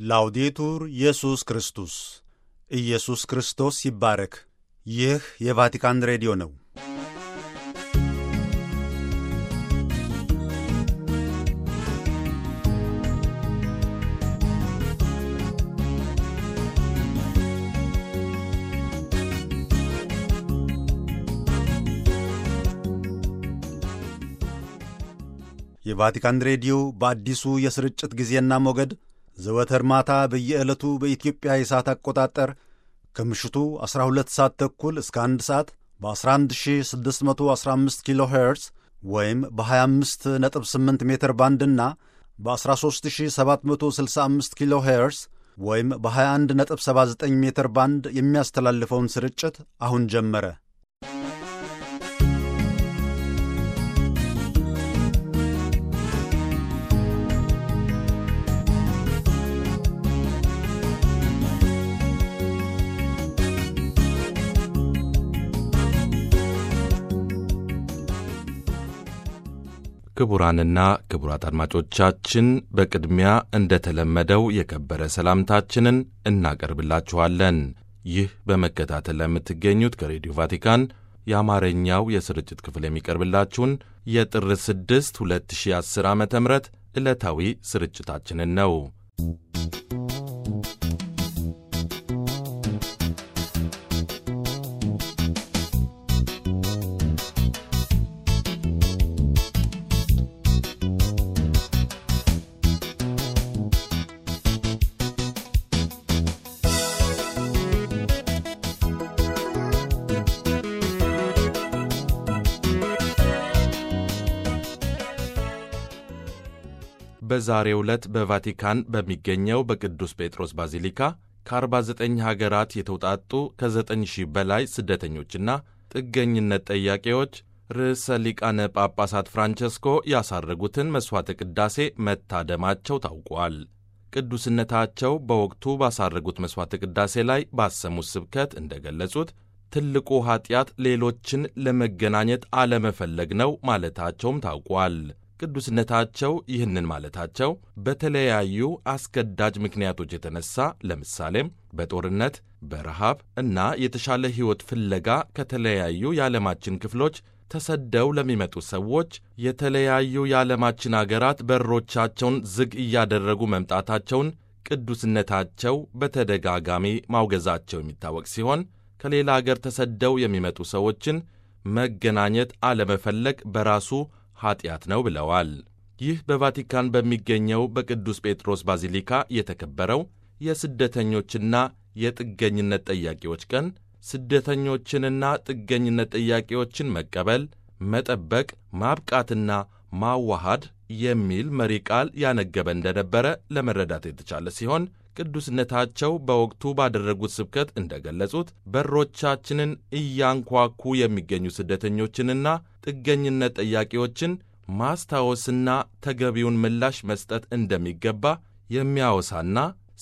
ላውዴቱር ኢየሱስ ክርስቶስ ኢየሱስ ክርስቶስ ይባረክ። ይህ የቫቲካን ሬዲዮ ነው። የቫቲካን ሬዲዮ በአዲሱ የስርጭት ጊዜና ሞገድ ዘወትር ማታ በየዕለቱ በኢትዮጵያ የሰዓት አቆጣጠር ከምሽቱ 12 ሰዓት ተኩል እስከ 1 ሰዓት በ11615 ኪሎ ሄርዝ ወይም በ258 ሜትር ባንድና በ13765 ኪሎ ሄርዝ ወይም በ2179 ሜትር ባንድ የሚያስተላልፈውን ስርጭት አሁን ጀመረ። ክቡራንና ክቡራት አድማጮቻችን በቅድሚያ እንደተለመደው የከበረ ሰላምታችንን እናቀርብላችኋለን። ይህ በመከታተል ለምትገኙት ከሬዲዮ ቫቲካን የአማርኛው የስርጭት ክፍል የሚቀርብላችሁን የጥር 6 2010 ዓ ም ዕለታዊ ስርጭታችንን ነው። በዛሬው ዕለት በቫቲካን በሚገኘው በቅዱስ ጴጥሮስ ባዚሊካ ከ49 ሀገራት የተውጣጡ ከ9,000 በላይ ስደተኞችና ጥገኝነት ጠያቂዎች ርዕሰ ሊቃነ ጳጳሳት ፍራንቸስኮ ያሳረጉትን መሥዋዕተ ቅዳሴ መታደማቸው ታውቋል። ቅዱስነታቸው በወቅቱ ባሳረጉት መሥዋዕተ ቅዳሴ ላይ ባሰሙት ስብከት እንደገለጹት ትልቁ ኀጢአት ሌሎችን ለመገናኘት አለመፈለግ ነው ማለታቸውም ታውቋል። ቅዱስነታቸው ይህንን ማለታቸው በተለያዩ አስገዳጅ ምክንያቶች የተነሳ ለምሳሌም በጦርነት፣ በረሃብ እና የተሻለ ሕይወት ፍለጋ ከተለያዩ የዓለማችን ክፍሎች ተሰደው ለሚመጡ ሰዎች የተለያዩ የዓለማችን አገራት በሮቻቸውን ዝግ እያደረጉ መምጣታቸውን ቅዱስነታቸው በተደጋጋሚ ማውገዛቸው የሚታወቅ ሲሆን ከሌላ አገር ተሰደው የሚመጡ ሰዎችን መገናኘት አለመፈለግ በራሱ ኀጢአት ነው ብለዋል። ይህ በቫቲካን በሚገኘው በቅዱስ ጴጥሮስ ባዚሊካ የተከበረው የስደተኞችና የጥገኝነት ጠያቂዎች ቀን ስደተኞችንና ጥገኝነት ጠያቂዎችን መቀበል፣ መጠበቅ፣ ማብቃትና ማዋሃድ የሚል መሪ ቃል ያነገበ እንደነበረ ለመረዳት የተቻለ ሲሆን ቅዱስነታቸው በወቅቱ ባደረጉት ስብከት እንደገለጹት በሮቻችንን እያንኳኩ የሚገኙ ስደተኞችንና ጥገኝነት ጠያቂዎችን ማስታወስና ተገቢውን ምላሽ መስጠት እንደሚገባ የሚያወሳና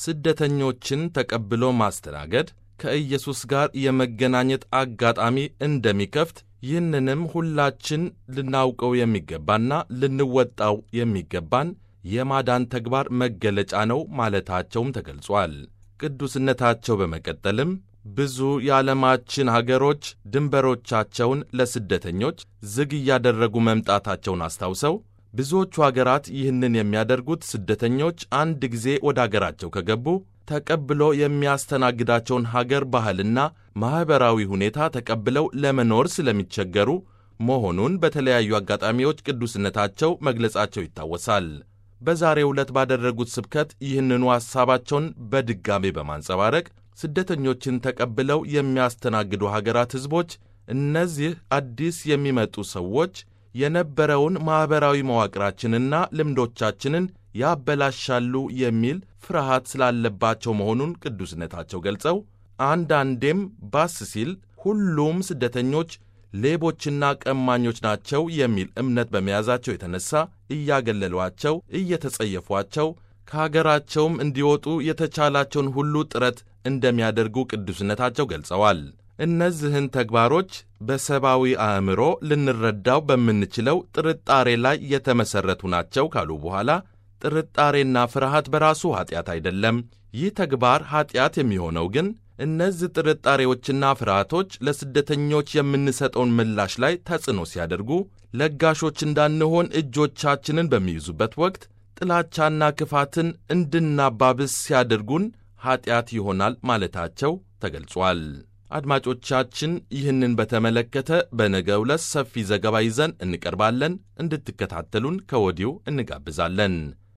ስደተኞችን ተቀብሎ ማስተናገድ ከኢየሱስ ጋር የመገናኘት አጋጣሚ እንደሚከፍት ይህንንም ሁላችን ልናውቀው የሚገባና ልንወጣው የሚገባን የማዳን ተግባር መገለጫ ነው ማለታቸውም ተገልጿል። ቅዱስነታቸው በመቀጠልም ብዙ የዓለማችን ሀገሮች ድንበሮቻቸውን ለስደተኞች ዝግ እያደረጉ መምጣታቸውን አስታውሰው ብዙዎቹ አገራት ይህንን የሚያደርጉት ስደተኞች አንድ ጊዜ ወደ አገራቸው ከገቡ ተቀብሎ የሚያስተናግዳቸውን ሀገር ባህልና ማኅበራዊ ሁኔታ ተቀብለው ለመኖር ስለሚቸገሩ መሆኑን በተለያዩ አጋጣሚዎች ቅዱስነታቸው መግለጻቸው ይታወሳል። በዛሬው ዕለት ባደረጉት ስብከት ይህንኑ ሐሳባቸውን በድጋሜ በማንጸባረቅ ስደተኞችን ተቀብለው የሚያስተናግዱ ሀገራት ሕዝቦች እነዚህ አዲስ የሚመጡ ሰዎች የነበረውን ማኅበራዊ መዋቅራችንና ልምዶቻችንን ያበላሻሉ የሚል ፍርሃት ስላለባቸው መሆኑን ቅዱስነታቸው ገልጸው አንዳንዴም ባስ ሲል ሁሉም ስደተኞች ሌቦችና ቀማኞች ናቸው የሚል እምነት በመያዛቸው የተነሳ እያገለሏቸው፣ እየተጸየፏቸው ከሀገራቸውም እንዲወጡ የተቻላቸውን ሁሉ ጥረት እንደሚያደርጉ ቅዱስነታቸው ገልጸዋል። እነዚህን ተግባሮች በሰብአዊ አእምሮ ልንረዳው በምንችለው ጥርጣሬ ላይ የተመሠረቱ ናቸው ካሉ በኋላ ጥርጣሬና ፍርሃት በራሱ ኀጢአት አይደለም። ይህ ተግባር ኀጢአት የሚሆነው ግን እነዚህ ጥርጣሬዎችና ፍርሃቶች ለስደተኞች የምንሰጠውን ምላሽ ላይ ተጽዕኖ ሲያደርጉ፣ ለጋሾች እንዳንሆን እጆቻችንን በሚይዙበት ወቅት ጥላቻና ክፋትን እንድናባብስ ሲያደርጉን ኀጢአት ይሆናል ማለታቸው ተገልጿል። አድማጮቻችን ይህንን በተመለከተ በነገው ዕለት ሰፊ ዘገባ ይዘን እንቀርባለን። እንድትከታተሉን ከወዲሁ እንጋብዛለን።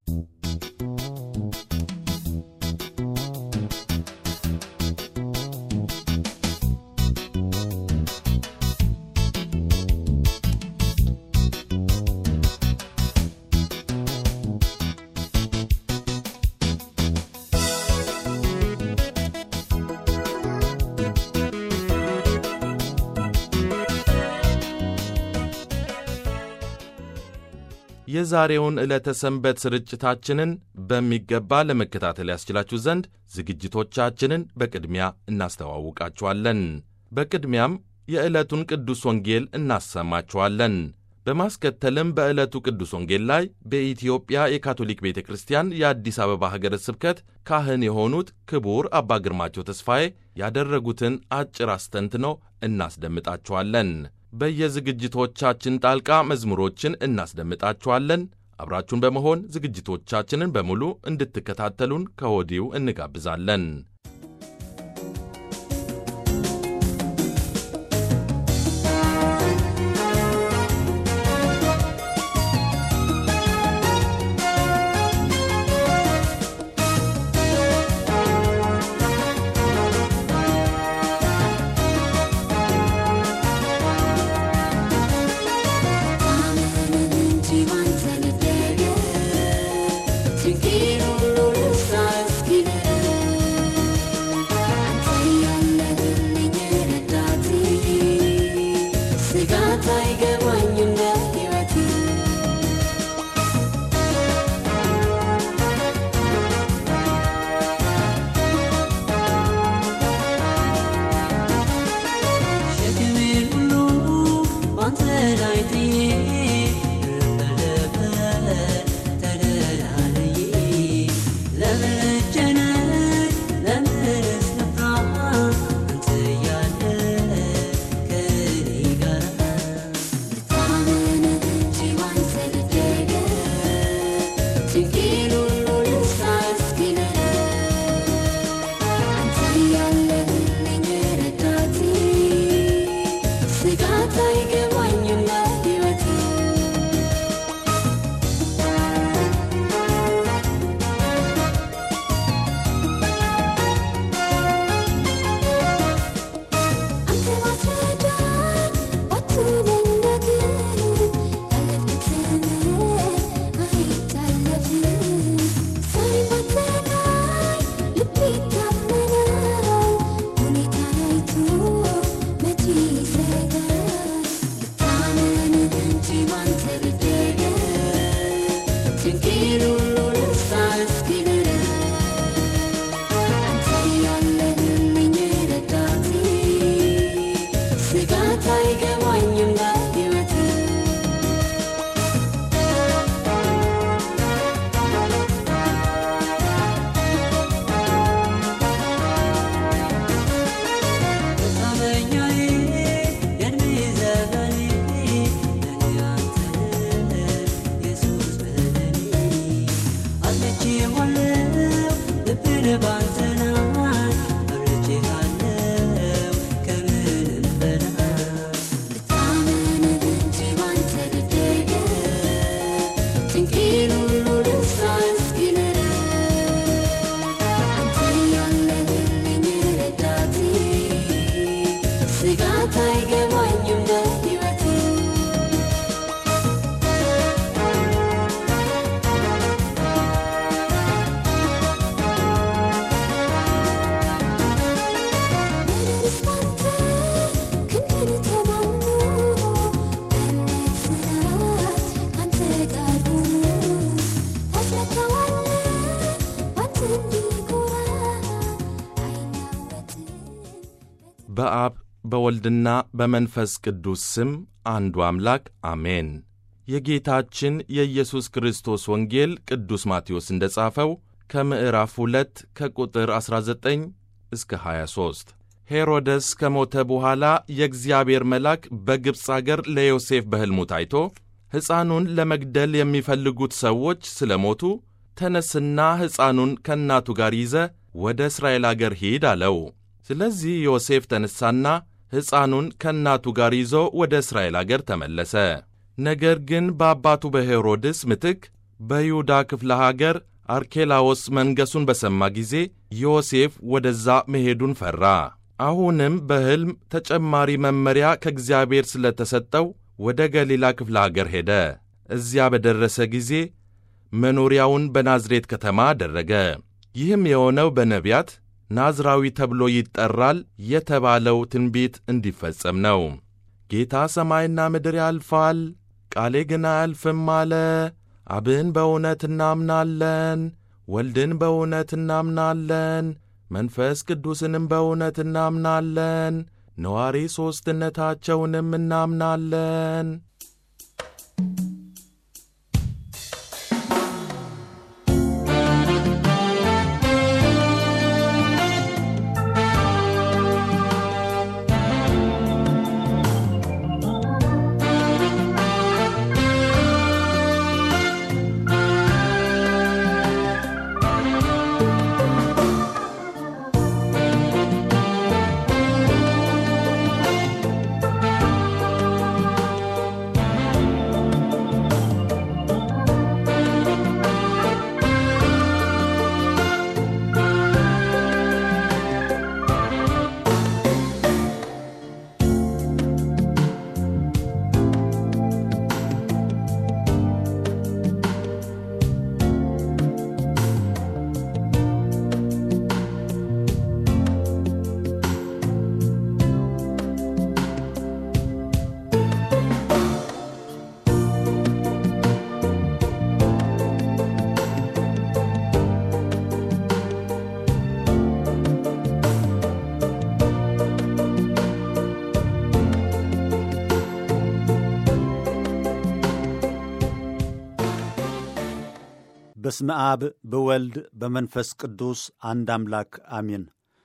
የዛሬውን ዕለተ ሰንበት ስርጭታችንን በሚገባ ለመከታተል ያስችላችሁ ዘንድ ዝግጅቶቻችንን በቅድሚያ እናስተዋውቃችኋለን። በቅድሚያም የዕለቱን ቅዱስ ወንጌል እናሰማችኋለን። በማስከተልም በዕለቱ ቅዱስ ወንጌል ላይ በኢትዮጵያ የካቶሊክ ቤተ ክርስቲያን የአዲስ አበባ ሀገረ ስብከት ካህን የሆኑት ክቡር አባ ግርማቸው ተስፋዬ ያደረጉትን አጭር አስተንትኖ እናስደምጣችኋለን። በየዝግጅቶቻችን ጣልቃ መዝሙሮችን እናስደምጣችኋለን። አብራችሁን በመሆን ዝግጅቶቻችንን በሙሉ እንድትከታተሉን ከወዲሁ እንጋብዛለን። በአብ በወልድና በመንፈስ ቅዱስ ስም አንዱ አምላክ አሜን። የጌታችን የኢየሱስ ክርስቶስ ወንጌል ቅዱስ ማቴዎስ እንደ ጻፈው ከምዕራፍ 2 ከቁጥር 19 እስከ 23 ሄሮደስ ከሞተ በኋላ የእግዚአብሔር መልአክ በግብፅ አገር ለዮሴፍ በሕልሙ ታይቶ ሕፃኑን ለመግደል የሚፈልጉት ሰዎች ስለ ሞቱ ተነስና ሕፃኑን ከእናቱ ጋር ይዘ ወደ እስራኤል አገር ሂድ አለው። ስለዚህ ዮሴፍ ተነሳና ሕፃኑን ከእናቱ ጋር ይዞ ወደ እስራኤል አገር ተመለሰ። ነገር ግን በአባቱ በሄሮድስ ምትክ በይሁዳ ክፍለ ሀገር አርኬላዎስ መንገሱን በሰማ ጊዜ ዮሴፍ ወደዛ መሄዱን ፈራ። አሁንም በሕልም ተጨማሪ መመሪያ ከእግዚአብሔር ስለተሰጠው ወደ ገሊላ ክፍለ ሀገር ሄደ። እዚያ በደረሰ ጊዜ መኖሪያውን በናዝሬት ከተማ አደረገ። ይህም የሆነው በነቢያት ናዝራዊ ተብሎ ይጠራል የተባለው ትንቢት እንዲፈጸም ነው። ጌታ ሰማይና ምድር ያልፋል፣ ቃሌ ግን አያልፍም አለ። አብን በእውነት እናምናለን፣ ወልድን በእውነት እናምናለን፣ መንፈስ ቅዱስንም በእውነት እናምናለን፣ ነዋሪ ሦስትነታቸውንም እናምናለን። በስመ አብ በወልድ በመንፈስ ቅዱስ አንድ አምላክ አሜን።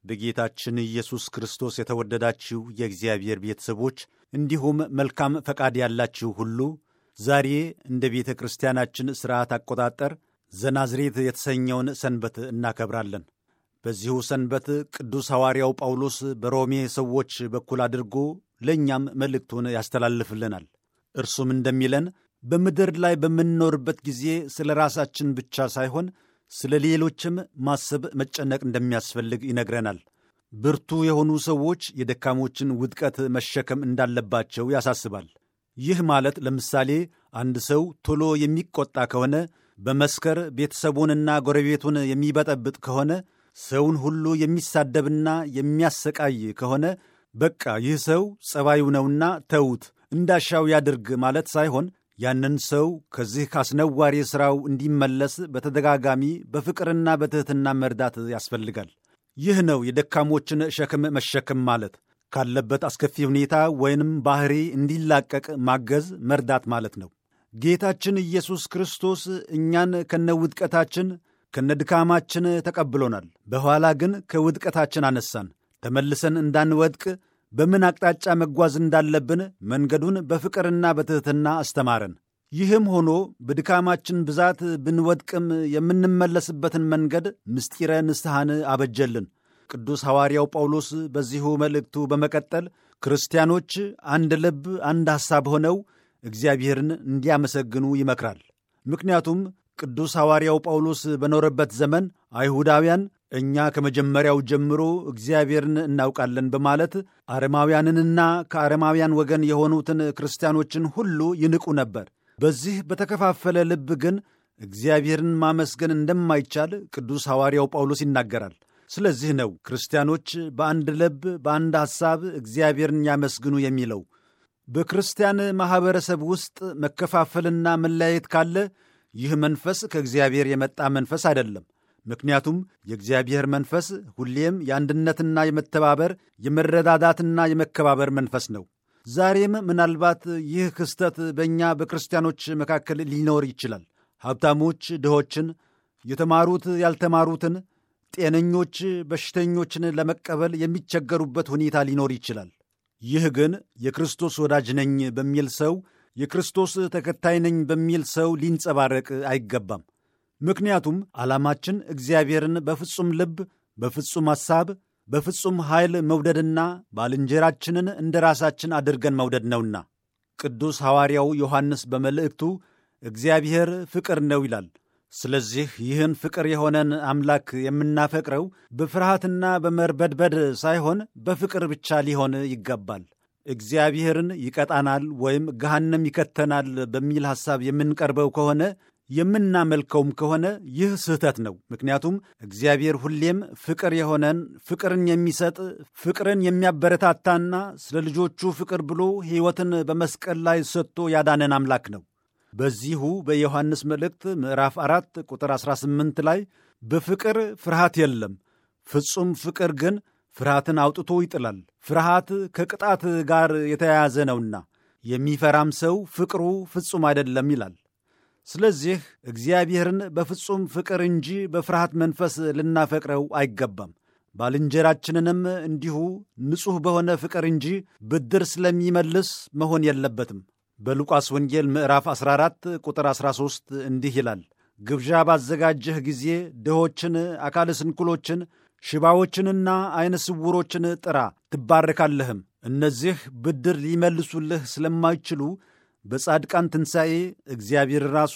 በጌታችን ኢየሱስ ክርስቶስ የተወደዳችሁ የእግዚአብሔር ቤተሰቦች እንዲሁም መልካም ፈቃድ ያላችሁ ሁሉ ዛሬ እንደ ቤተ ክርስቲያናችን ሥርዓት አቆጣጠር ዘናዝሬት የተሰኘውን ሰንበት እናከብራለን። በዚሁ ሰንበት ቅዱስ ሐዋርያው ጳውሎስ በሮሜ ሰዎች በኩል አድርጎ ለእኛም መልእክቱን ያስተላልፍልናል። እርሱም እንደሚለን በምድር ላይ በምንኖርበት ጊዜ ስለ ራሳችን ብቻ ሳይሆን ስለ ሌሎችም ማሰብ መጨነቅ እንደሚያስፈልግ ይነግረናል። ብርቱ የሆኑ ሰዎች የደካሞችን ውድቀት መሸከም እንዳለባቸው ያሳስባል። ይህ ማለት ለምሳሌ አንድ ሰው ቶሎ የሚቆጣ ከሆነ፣ በመስከር ቤተሰቡንና ጎረቤቱን የሚበጠብጥ ከሆነ፣ ሰውን ሁሉ የሚሳደብና የሚያሰቃይ ከሆነ በቃ ይህ ሰው ጸባዩ ነውና ተዉት፣ እንዳሻው ያድርግ ማለት ሳይሆን ያንን ሰው ከዚህ ካስነዋሪ ሥራው እንዲመለስ በተደጋጋሚ በፍቅርና በትሕትና መርዳት ያስፈልጋል። ይህ ነው የደካሞችን ሸክም መሸከም ማለት። ካለበት አስከፊ ሁኔታ ወይንም ባሕሪ እንዲላቀቅ ማገዝ፣ መርዳት ማለት ነው። ጌታችን ኢየሱስ ክርስቶስ እኛን ከነውድቀታችን ከነድካማችን ተቀብሎናል። በኋላ ግን ከውድቀታችን አነሳን። ተመልሰን እንዳንወድቅ በምን አቅጣጫ መጓዝ እንዳለብን መንገዱን በፍቅርና በትሕትና አስተማረን። ይህም ሆኖ በድካማችን ብዛት ብንወድቅም የምንመለስበትን መንገድ ምስጢረ ንስሐን አበጀልን። ቅዱስ ሐዋርያው ጳውሎስ በዚሁ መልእክቱ በመቀጠል ክርስቲያኖች አንድ ልብ፣ አንድ ሐሳብ ሆነው እግዚአብሔርን እንዲያመሰግኑ ይመክራል። ምክንያቱም ቅዱስ ሐዋርያው ጳውሎስ በኖረበት ዘመን አይሁዳውያን እኛ ከመጀመሪያው ጀምሮ እግዚአብሔርን እናውቃለን በማለት አረማውያንንና ከአረማውያን ወገን የሆኑትን ክርስቲያኖችን ሁሉ ይንቁ ነበር። በዚህ በተከፋፈለ ልብ ግን እግዚአብሔርን ማመስገን እንደማይቻል ቅዱስ ሐዋርያው ጳውሎስ ይናገራል። ስለዚህ ነው ክርስቲያኖች በአንድ ልብ በአንድ ሐሳብ እግዚአብሔርን ያመስግኑ የሚለው። በክርስቲያን ማኅበረሰብ ውስጥ መከፋፈልና መለያየት ካለ ይህ መንፈስ ከእግዚአብሔር የመጣ መንፈስ አይደለም። ምክንያቱም የእግዚአብሔር መንፈስ ሁሌም የአንድነትና የመተባበር የመረዳዳትና የመከባበር መንፈስ ነው። ዛሬም ምናልባት ይህ ክስተት በእኛ በክርስቲያኖች መካከል ሊኖር ይችላል። ሀብታሞች ድሆችን፣ የተማሩት ያልተማሩትን፣ ጤነኞች በሽተኞችን ለመቀበል የሚቸገሩበት ሁኔታ ሊኖር ይችላል። ይህ ግን የክርስቶስ ወዳጅ ነኝ በሚል ሰው የክርስቶስ ተከታይ ነኝ በሚል ሰው ሊንጸባረቅ አይገባም። ምክንያቱም ዓላማችን እግዚአብሔርን በፍጹም ልብ፣ በፍጹም ሐሳብ፣ በፍጹም ኃይል መውደድና ባልንጀራችንን እንደ ራሳችን አድርገን መውደድ ነውና። ቅዱስ ሐዋርያው ዮሐንስ በመልእክቱ እግዚአብሔር ፍቅር ነው ይላል። ስለዚህ ይህን ፍቅር የሆነን አምላክ የምናፈቅረው በፍርሃትና በመርበድበድ ሳይሆን በፍቅር ብቻ ሊሆን ይገባል። እግዚአብሔርን ይቀጣናል ወይም ገሃነም ይከተናል በሚል ሐሳብ የምንቀርበው ከሆነ የምናመልከውም ከሆነ ይህ ስህተት ነው። ምክንያቱም እግዚአብሔር ሁሌም ፍቅር የሆነን ፍቅርን የሚሰጥ ፍቅርን የሚያበረታታና ስለ ልጆቹ ፍቅር ብሎ ሕይወትን በመስቀል ላይ ሰጥቶ ያዳነን አምላክ ነው። በዚሁ በዮሐንስ መልእክት ምዕራፍ አራት ቁጥር 18 ላይ በፍቅር ፍርሃት የለም፣ ፍጹም ፍቅር ግን ፍርሃትን አውጥቶ ይጥላል፣ ፍርሃት ከቅጣት ጋር የተያያዘ ነውና የሚፈራም ሰው ፍቅሩ ፍጹም አይደለም ይላል። ስለዚህ እግዚአብሔርን በፍጹም ፍቅር እንጂ በፍርሃት መንፈስ ልናፈቅረው አይገባም። ባልንጀራችንንም እንዲሁ ንጹሕ በሆነ ፍቅር እንጂ ብድር ስለሚመልስ መሆን የለበትም። በሉቃስ ወንጌል ምዕራፍ 14 ቁጥር 13 እንዲህ ይላል፣ ግብዣ ባዘጋጀህ ጊዜ ድሆችን፣ አካለ ስንኩሎችን፣ ሽባዎችንና ዐይነ ስውሮችን ጥራ ትባረካለህም። እነዚህ ብድር ሊመልሱልህ ስለማይችሉ በጻድቃን ትንሣኤ እግዚአብሔር ራሱ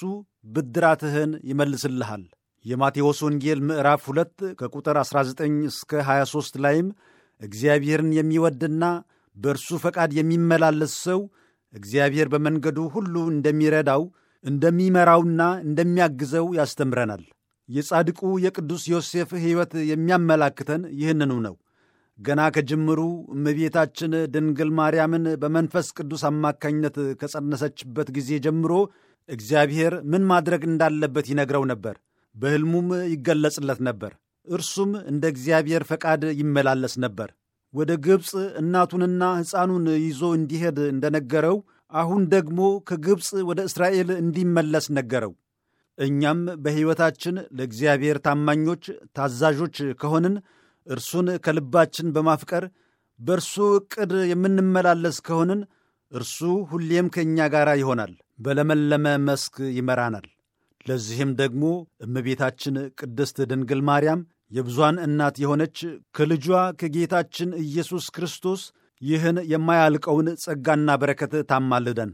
ብድራትህን ይመልስልሃል። የማቴዎስ ወንጌል ምዕራፍ 2 ከቁጥር 19 እስከ 23 ላይም እግዚአብሔርን የሚወድና በእርሱ ፈቃድ የሚመላለስ ሰው እግዚአብሔር በመንገዱ ሁሉ እንደሚረዳው እንደሚመራውና እንደሚያግዘው ያስተምረናል። የጻድቁ የቅዱስ ዮሴፍ ሕይወት የሚያመላክተን ይህንኑ ነው። ገና ከጅምሩ እመቤታችን ድንግል ማርያምን በመንፈስ ቅዱስ አማካኝነት ከጸነሰችበት ጊዜ ጀምሮ እግዚአብሔር ምን ማድረግ እንዳለበት ይነግረው ነበር። በሕልሙም ይገለጽለት ነበር። እርሱም እንደ እግዚአብሔር ፈቃድ ይመላለስ ነበር። ወደ ግብፅ እናቱንና ሕፃኑን ይዞ እንዲሄድ እንደነገረው አሁን ደግሞ ከግብፅ ወደ እስራኤል እንዲመለስ ነገረው። እኛም በሕይወታችን ለእግዚአብሔር ታማኞች፣ ታዛዦች ከሆንን እርሱን ከልባችን በማፍቀር በእርሱ ዕቅድ የምንመላለስ ከሆንን እርሱ ሁሌም ከእኛ ጋር ይሆናል፣ በለመለመ መስክ ይመራናል። ለዚህም ደግሞ እመቤታችን ቅድስት ድንግል ማርያም የብዙኃን እናት የሆነች ከልጇ ከጌታችን ኢየሱስ ክርስቶስ ይህን የማያልቀውን ጸጋና በረከት ታማልደን።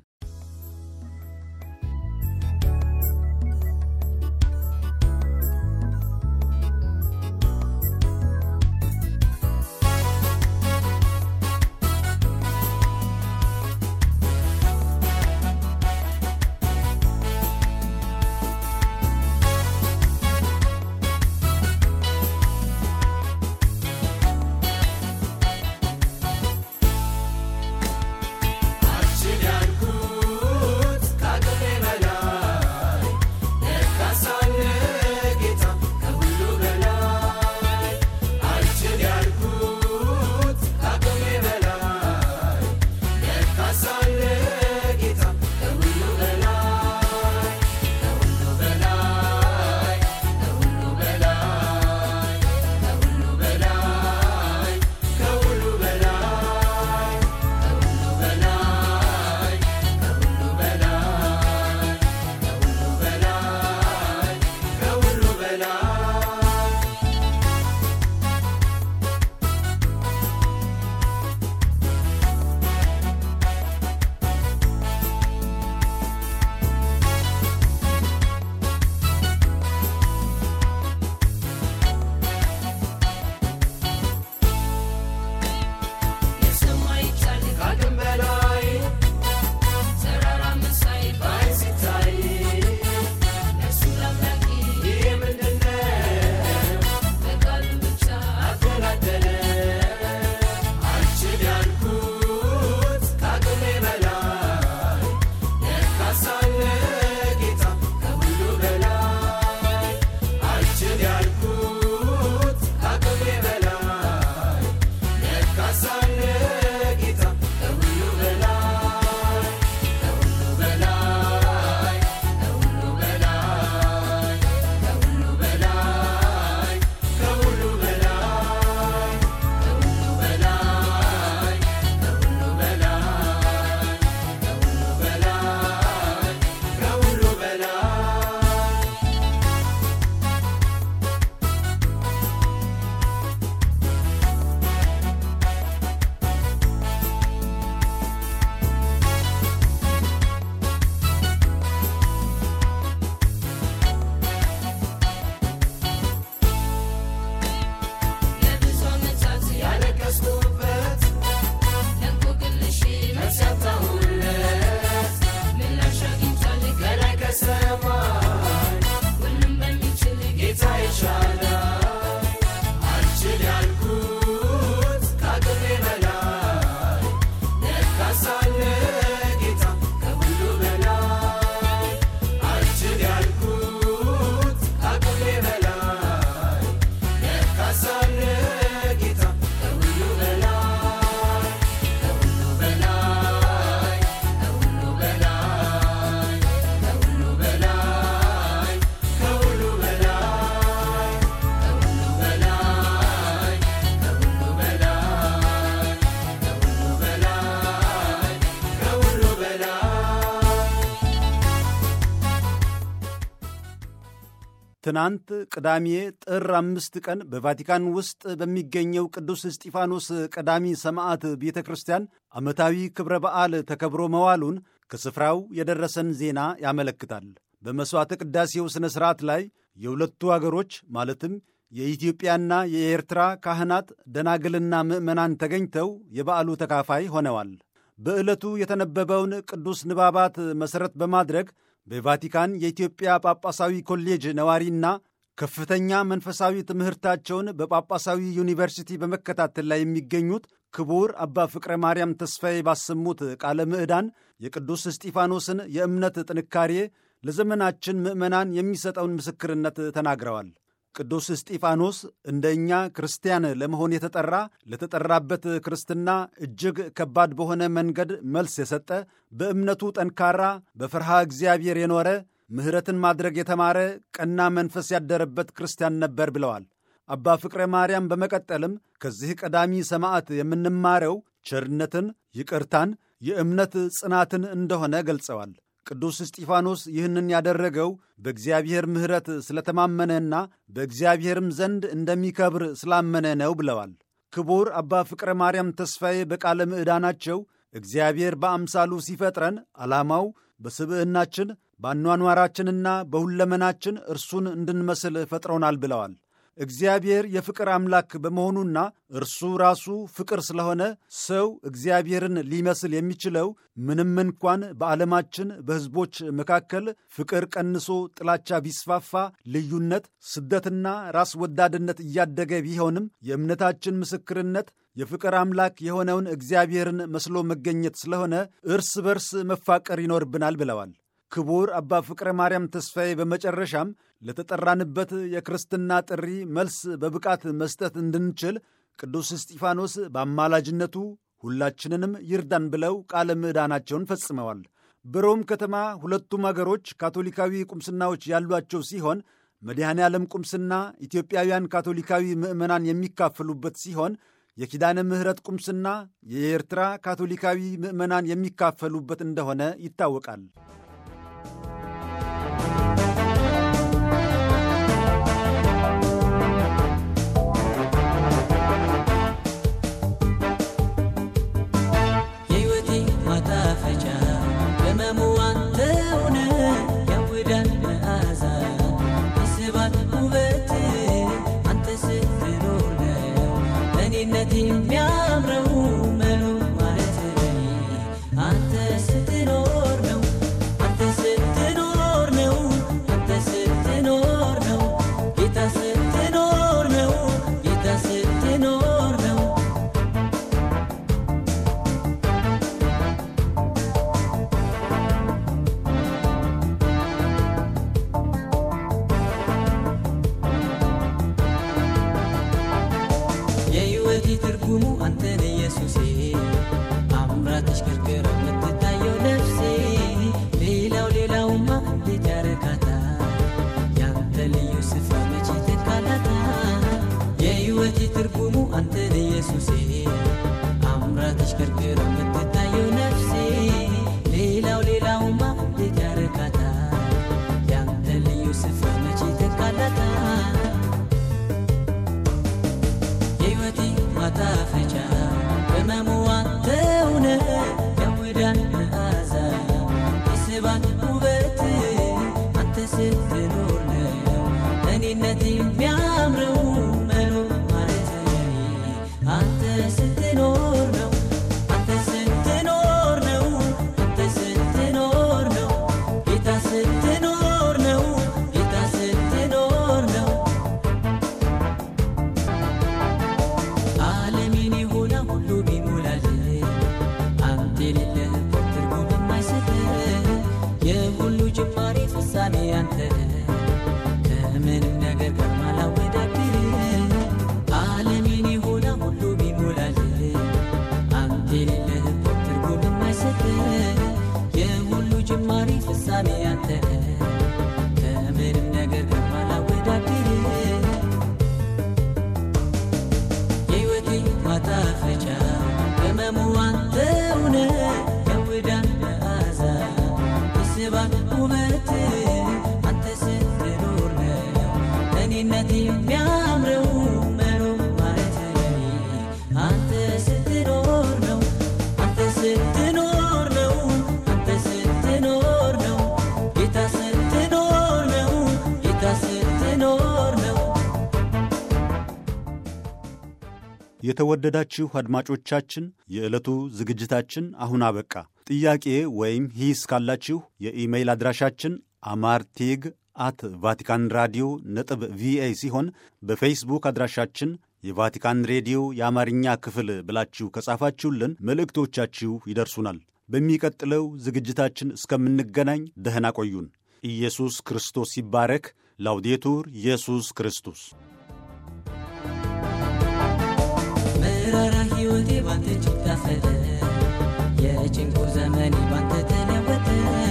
አችን ያልኩ ትናንት ቅዳሜ ጥር አምስት ቀን በቫቲካን ውስጥ በሚገኘው ቅዱስ እስጢፋኖስ ቀዳሚ ሰማዕት ቤተ ክርስቲያን ዓመታዊ ክብረ በዓል ተከብሮ መዋሉን ከስፍራው የደረሰን ዜና ያመለክታል። በመሥዋዕተ ቅዳሴው ሥነ ሥርዓት ላይ የሁለቱ አገሮች ማለትም የኢትዮጵያና የኤርትራ ካህናት ደናግልና ምዕመናን ተገኝተው የበዓሉ ተካፋይ ሆነዋል። በዕለቱ የተነበበውን ቅዱስ ንባባት መሠረት በማድረግ በቫቲካን የኢትዮጵያ ጳጳሳዊ ኮሌጅ ነዋሪና ከፍተኛ መንፈሳዊ ትምህርታቸውን በጳጳሳዊ ዩኒቨርሲቲ በመከታተል ላይ የሚገኙት ክቡር አባ ፍቅረ ማርያም ተስፋዬ ባሰሙት ቃለ ምዕዳን የቅዱስ እስጢፋኖስን የእምነት ጥንካሬ ለዘመናችን ምዕመናን የሚሰጠውን ምስክርነት ተናግረዋል። ቅዱስ እስጢፋኖስ እንደ እኛ ክርስቲያን ለመሆን የተጠራ ለተጠራበት ክርስትና እጅግ ከባድ በሆነ መንገድ መልስ የሰጠ በእምነቱ ጠንካራ፣ በፍርሃ እግዚአብሔር የኖረ ምሕረትን ማድረግ የተማረ ቀና መንፈስ ያደረበት ክርስቲያን ነበር ብለዋል። አባ ፍቅረ ማርያም በመቀጠልም ከዚህ ቀዳሚ ሰማዕት የምንማረው ቸርነትን፣ ይቅርታን፣ የእምነት ጽናትን እንደሆነ ገልጸዋል። ቅዱስ እስጢፋኖስ ይህንን ያደረገው በእግዚአብሔር ምሕረት ስለተማመነና በእግዚአብሔርም ዘንድ እንደሚከብር ስላመነ ነው ብለዋል። ክቡር አባ ፍቅረ ማርያም ተስፋዬ በቃለ ምዕዳናቸው እግዚአብሔር በአምሳሉ ሲፈጥረን ዓላማው በስብዕናችን በአኗኗራችንና በሁለመናችን እርሱን እንድንመስል ፈጥሮናል ብለዋል። እግዚአብሔር የፍቅር አምላክ በመሆኑና እርሱ ራሱ ፍቅር ስለሆነ ሰው እግዚአብሔርን ሊመስል የሚችለው ምንም እንኳን በዓለማችን በሕዝቦች መካከል ፍቅር ቀንሶ ጥላቻ ቢስፋፋ፣ ልዩነት፣ ስደትና ራስ ወዳድነት እያደገ ቢሆንም የእምነታችን ምስክርነት የፍቅር አምላክ የሆነውን እግዚአብሔርን መስሎ መገኘት ስለሆነ እርስ በርስ መፋቀር ይኖርብናል ብለዋል። ክቡር አባ ፍቅረ ማርያም ተስፋዬ በመጨረሻም ለተጠራንበት የክርስትና ጥሪ መልስ በብቃት መስጠት እንድንችል ቅዱስ እስጢፋኖስ በአማላጅነቱ ሁላችንንም ይርዳን ብለው ቃለ ምዕዳናቸውን ፈጽመዋል። በሮም ከተማ ሁለቱም አገሮች ካቶሊካዊ ቁምስናዎች ያሏቸው ሲሆን መድኃኔ ዓለም ቁምስና ኢትዮጵያውያን ካቶሊካዊ ምዕመናን የሚካፈሉበት ሲሆን የኪዳነ ምሕረት ቁምስና የኤርትራ ካቶሊካዊ ምዕመናን የሚካፈሉበት እንደሆነ ይታወቃል። የተወደዳችሁ አድማጮቻችን የዕለቱ ዝግጅታችን አሁን አበቃ። ጥያቄ ወይም ሂስ ካላችሁ የኢሜይል አድራሻችን አማርቴግ አት ቫቲካን ራዲዮ ነጥብ ቪኦኤ ሲሆን በፌስቡክ አድራሻችን የቫቲካን ሬዲዮ የአማርኛ ክፍል ብላችሁ ከጻፋችሁልን መልእክቶቻችሁ ይደርሱናል። በሚቀጥለው ዝግጅታችን እስከምንገናኝ ደህና ቆዩን። ኢየሱስ ክርስቶስ ይባረክ። ላውዴቱር ኢየሱስ ክርስቶስ መራራ ሕይወቴ ባንተ እጅግ ጣፈጠ፣ የጭንቁ ዘመኔ ባንተ ተለወጠ።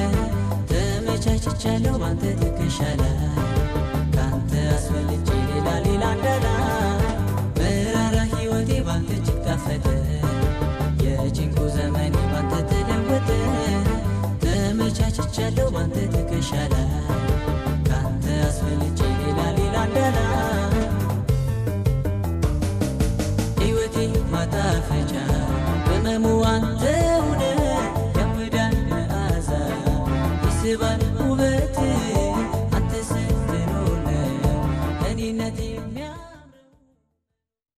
ተመቻችቻለሁ ባንተ ትከሻ ላይ ካንተ አስፈልጬ ሌላ ሌላ እንዳላ መራራ ሕይወቴ ባንተ እጅግ ጣፈጠ፣ የጭንቁ ዘመኔ ባንተ ተለወጠ። ተመቻችቻለሁ ባንተ ትከሻ ላይ ካንተ አስፈልጬ ሌላ ሌላ እንዳላ ሕይወቴ ማጣፈጫ ቅመሙ አንተ ሁነ ያምዳል መዓዛ ይስባል